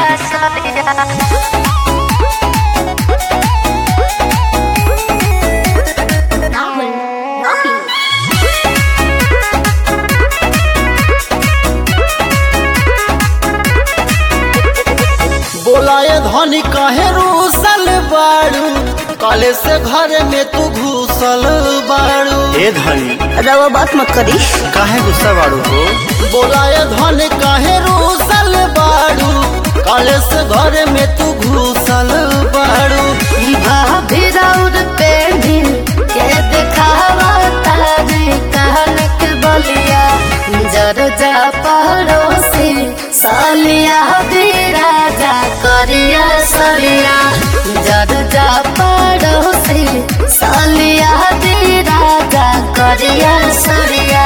बोलाए धनी कहे रूसल बाड़ू काले से घर में तू घुसल बाड़ू ए धनी रवा बात मत करी काहे गुस्सा बाड़ू हो बोलाए धन काहे रूसल बाड़ू काले से घर में तू घुसल बाड़ू भाभी राउर पे भी के दिखावा तारे कहन के बलिया जर जा पड़ोसी सालिया भी राजा करिया सरिया जर जा पड़ोसी सालिया भी राजा करिया सरिया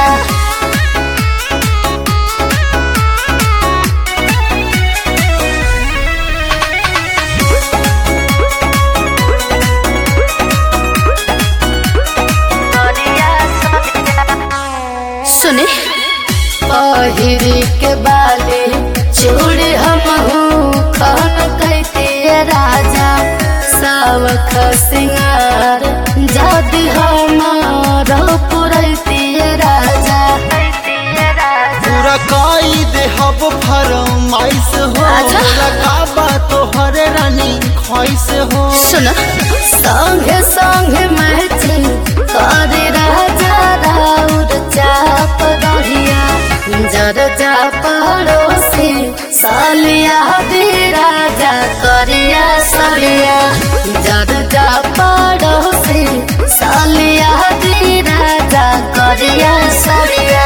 सुने पहिरी के बाले चूड़ी हम खन कहती राजा सावख सिंगार जाति हमार पुरैती राजा पूरा काई दे हब फरमाइश हो अच्छा। लगाबा तोहर रानी ख्वाइश हो सुन संगे संगे मैचिंग करे राजा राउर चाप रहिया जर जा पड़ोसी सालिया भी राजा करिया सरिया जर जा पड़ोसी सालिया भी राजा करिया सरिया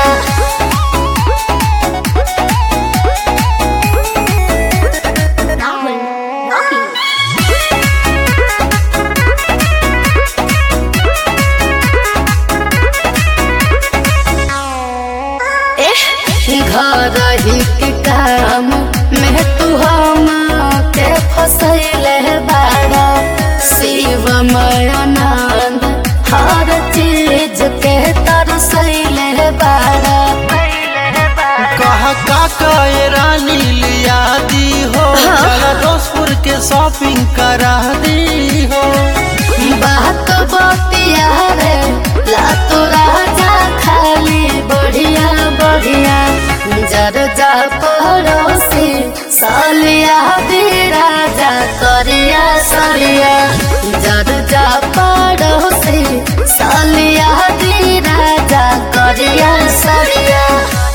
घर ही के काम में तू हम के फसैले बाड़ा शिवमय आनंद हर चीज के तरसैले बाड़ा कहा काका ये रानी लिया दी हो हाँ। चला दोस्तपुर के शॉपिंग करा दी हो बात बतिया रे ला तो राजा खाली बढ़िया बढ़िया जर जा पड़ोसी सालिया भी राजा करिया सरिया जर जा पड़ोसी सालिया भी राजा करिया सरिया